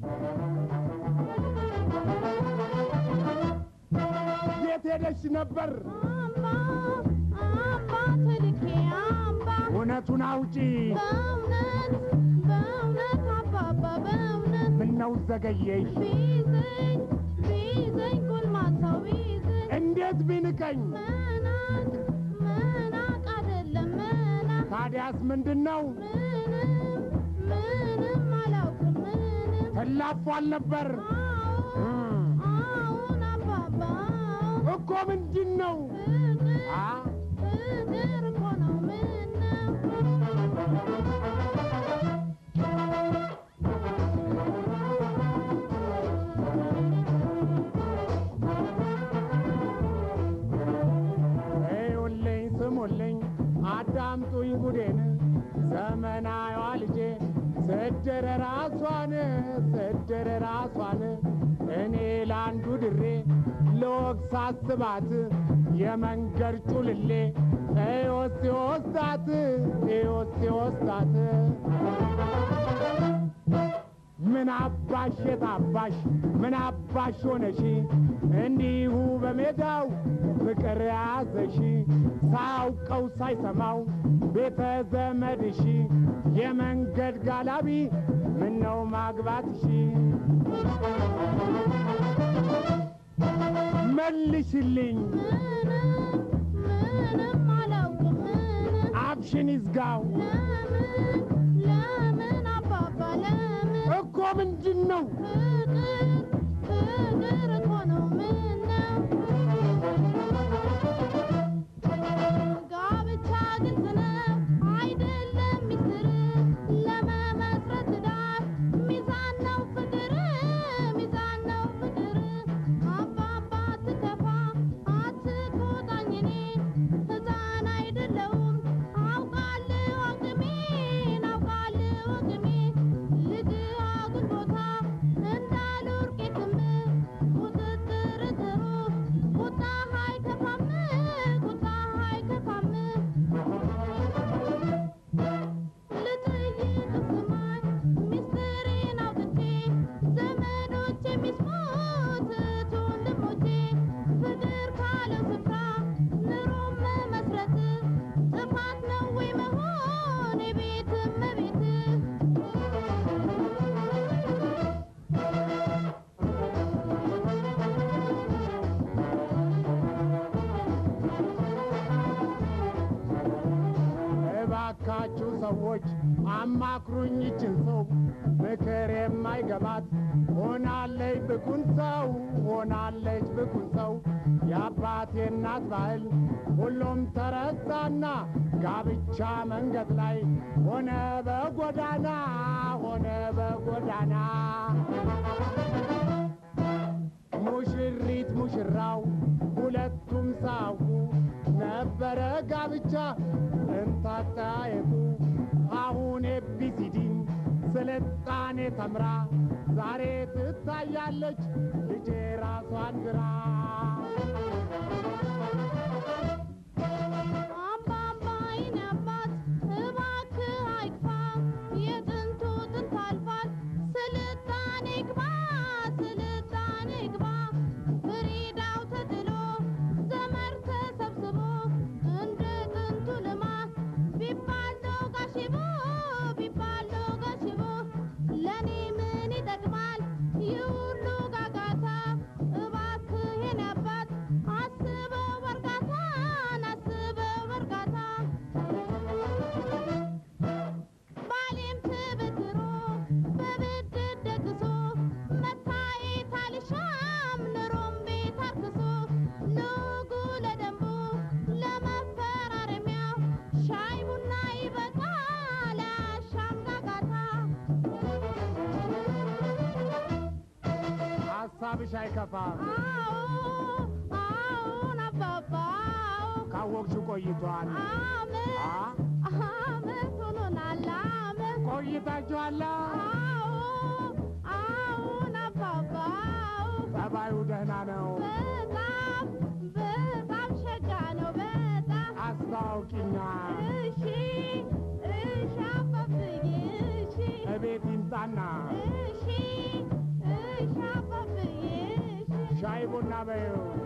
የት ሄደሽ ነበር? አምባ አምባ ተልኬ አምባ እውነቱን አውጪ። በእውነት በእውነት አባባ በእውነት ምነው ዘገየሽ? ቢይዘኝ ቢይዘኝ ጎልማሳው ቢይዘኝ እንዴት ቢንቀኝ? መናቅ መናቅ አይደለም መናቅ ታዲያስ ምንድን ነው? ምንም ምንም አላውቅም ምንም ተላፏል ነበር አዎ አዎን አባባ አዎ እኮ ምንድን ነው? ፍቅር አ ፍቅር እኮ ነው ምነው እዩልኝ ስሙልኝ አዳምጡኝ ጉዴን ዘመናዊዋ ልጄ ስድር ራሷን ስድር ራሷን እኔ ለአንዱ ድሬ ለወግ ሳስባት የመንገድ ጩልሌ ኤዮስ ሲወስዳት ኤዮስ ሲወስዳት ምን አባሽ የታባሽ ምን አባሽ ሆነሽ እንዲሁ በሜዳው ፍቅር ያዘሽ ሳያውቀው ሳይሰማው ቤተ ዘመድሽ የመንገድ ጋላቢ ምነው ማግባትሽ መልሽልኝ ምንም ምንም አላውቅም ምንም አፍሽን ይዝጋው ለምን ለምን አባባ ለምን እኮ ምንድን ነው ፍቅር ፍቅር እኮ ነው ምነው ጋብቻ ግልጽ ነው አይደለም ሚስጥር ለመመስረት ዳር ሚዛን ነው ፍቅር ሚዛን ነው ፍቅር አባባ አትከፋ አትቆጣኝ እኔ ሕፃን አይደለሁም አውቃለሁ አቅሜን አውቃለሁ አቅሜን ልጅ አጉል ቦታ እንዳልወርቅ የትም ቁጥጥር ጥሩ ቁጣ አይከፋም ቁጣ አይከፋም ልጠይቅ ስማኝ ሚስጥሬን አውጥቼ ዘመዶች የሚስሙት እህት ወንድሞቼ ፍቅር ካለው ስፍራ ኑሮም መመስረት ጥፋት ነው ወይ መሆን የቤት እመቤት እባካችሁ ሰዎች አማክሩኝ ይችን ሰው ምክር የማይገባት ሆናለች ብኩን ሰው ሆናለች ብኩን ሰው የአባቴ እናት ባህል ሁሉም ተረሳና ጋብቻ መንገድ ላይ ሆነ በጎዳና ሆነ በጎዳና ሙሽሪት ሙሽራው ሁለቱም ሳውቁ ነበረ ጋብቻ እንታጠያየቁ አሁን ኤቢሲዲን ስልጣኔ ተምራ ዛሬ ትታያለች ልጄ ራሷን ግራ አባባ የኔ አባት እባክህ አይክፋ የጥንቱ ጥንት አልፏል ስልጣኔ ግባ ስልጣኔ ግባ ፍሪዳው ተጥሎ ዘመር ተሰብስቦ እንደ ጥንቱ ልማት ቢባል ዶጋሽቦ ቢባል ዶጋሽቦ ለእኔ ምን ይጠቅማል ይህ ሁሉ ጋጋታ እባክህ የኔ አባት አስበው በእርጋታን አስበው በእርጋታ ባሌም ትበትሮ በብድር ደግሶ መታየት አልሻም ኑሮም ቤት አርክሶ ለወጉ ለደንቡ ለመፈራረሚያው ሻይ ቡና ይበቃል አያሻም ጋጋታ ሀሳብሽ አይከፋም አዎ አዎን አባባ አዎ ካወቅሽ ቆይቷል አመት አ? አመት ሆኖናል አመት ቆይታችኋላ አዎ አዎን አባባ አዎ ጸባዩ ደህና ነው በጣም በጣም ሸጋ ነው በጣም አስታውቂኛ እሺ እሺ አባብዬ እሺ እቤት ይምጣና እሺ በይው